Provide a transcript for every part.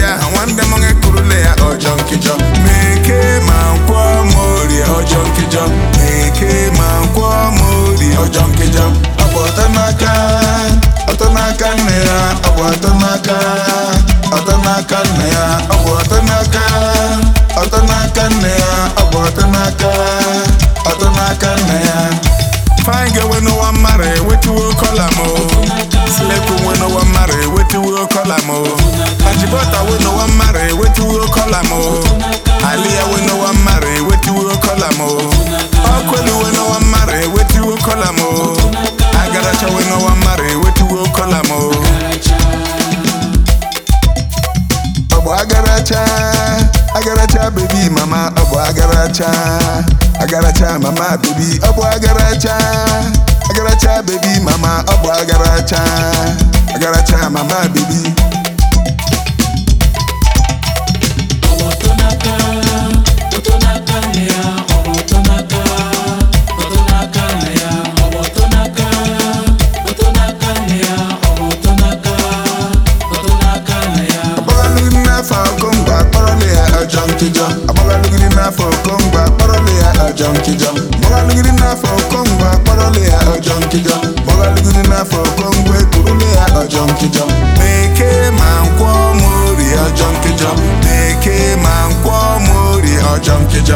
ya nwanne m ngekurule ya ọjọ nkịjọ meke ma nkwọ ma orie ọjọ nkịjọ meke ma nkwọ ma orie ọjọ nkịjọ ọ bụ ọtọ n'aka ọtọ n'aka nne ya ọ bụ ọtọ n'aka ọtọ n'aka nne ya ọ bụ ọtọ n'aka ọtọ n'aka nne ya ọ bụ ọtọ n'aka ọtọ n'aka nne ya Fine girl with no one marry, with you will call am oh. Slave queen with no one marry, with you will call am oh. Ajibota with no one marry, with you will call am oh. Aliyah with no one marry, with you will call am oh. Okwelu with no one marry, with you will call am oh. Agaracha with no one marry, with you will call am oh. Ọbụ agaracha, agaracha baby mama, ọbụ agaracha, agaracha mama baby, ọbụ agaracha, agaracha baby mama, ọbụ agaracha, agaracha mama baby. Agbagalugidi n'afọ Kongo akpọrọla ya ọjọ nkịjọ Agbagalugidi n'afọ Kongo akpọrọla ya ọjọ nkịjọ Agbagalugidi n'afọ Kongo akpọrọla ya ọjọ nkịjọ Agbagalugidi n'afọ Kongo ekurula ya ọjọ nkịjọ Meke ma nkwọ ma orie ọjọ nkịjọ Meke ma nkwọ ma orie ọjọ nkịjọ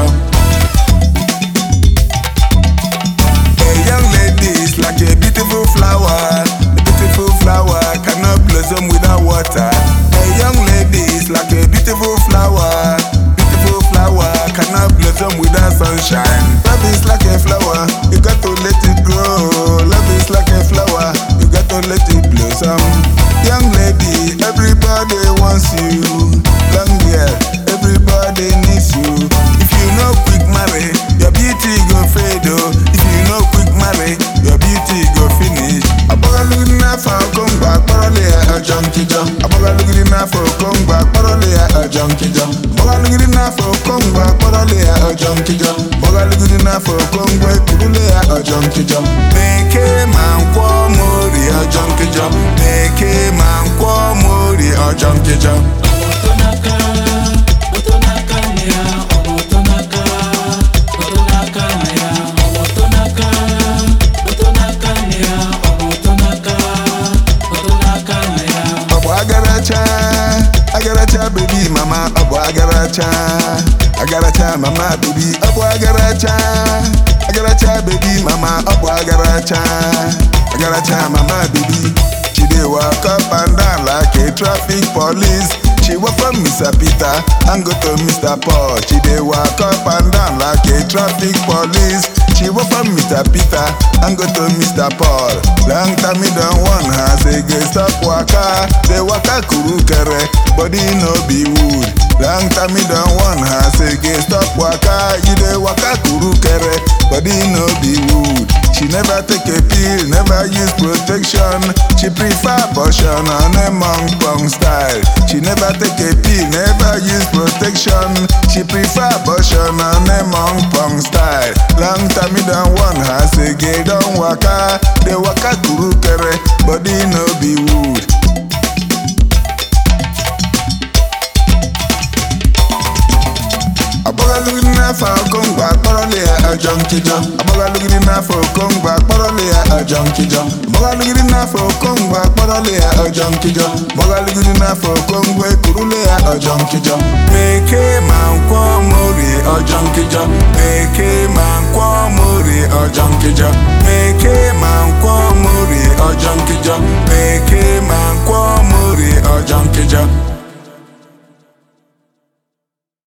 A young lady is like a beautiful flower. A beautiful flower cannot blossom without water. A young lady is like a beautiful flower. Beautiful flower cannot blossom without sunshine. Love is like a flower, you got to let it grow. Love is like a flower, you got to let it blossom. Young lady, everybody wants you. Long girl, everybody needs you. If you no quick marry, your beauty go fade oh. If you no quick marry, your beauty go finish. Agbagalugidi n'afọ Kongo akpọrọla ya ọjọ nkịjọ. Agbagalugidi n'afọ Kongo akpọrọla ya ọjọ nkịjọ. Agbagalugidi n'afọ Kongo akpọrọla ya ọjọ nkịjọ. Agbagalugidi n'afọ Kongo ekurula ya ọjọ nkịjọ. Meke ma nkwọ ma orie ọjọ nkịjọ. Meke ma nkwọ ma orie ọjọ nkịjọ. ọ bụ agaracha agaracha bebi mama ọ bụ agaracha agaracha mama bebi ọ bụ agaracha agaracha bebi mama ọ bụ agaracha agaracha mama bebi she dey walk up and down like a traffic police she work from mr peter and go to mr paul she dey walk up and down like a traffic police she work from mr peter and go to mr paul long time me don warn her say go stop waka dey waka kurukere body no be wood long time me don warn her say go stop waka you dey waka kurukere body no be wood she never take a pill never use protection she prefer abortion on a monk pong style she never take a pill never use protection she prefer abortion on a monk pong style long time me don warn her say gay don waka dey waka kurukere body no be wood. Agbagalugidi n'afọ Kongo akpọrọla ya ọjọ nkịjọ Agbagalugidi n'afọ Kongo akpọrọla ya ọjọ nkịjọ Agbagalugidi n'afọ Kongo akpọrọla ya ọjọ nkịjọ Agbagalugidi n'afọ Kongo ekurula ya ọjọ nkịjọ Meke ma nkwọ ma orie ọjọ nkịjọ Meke ma nkwọ ma orie ọjọ nkịjọ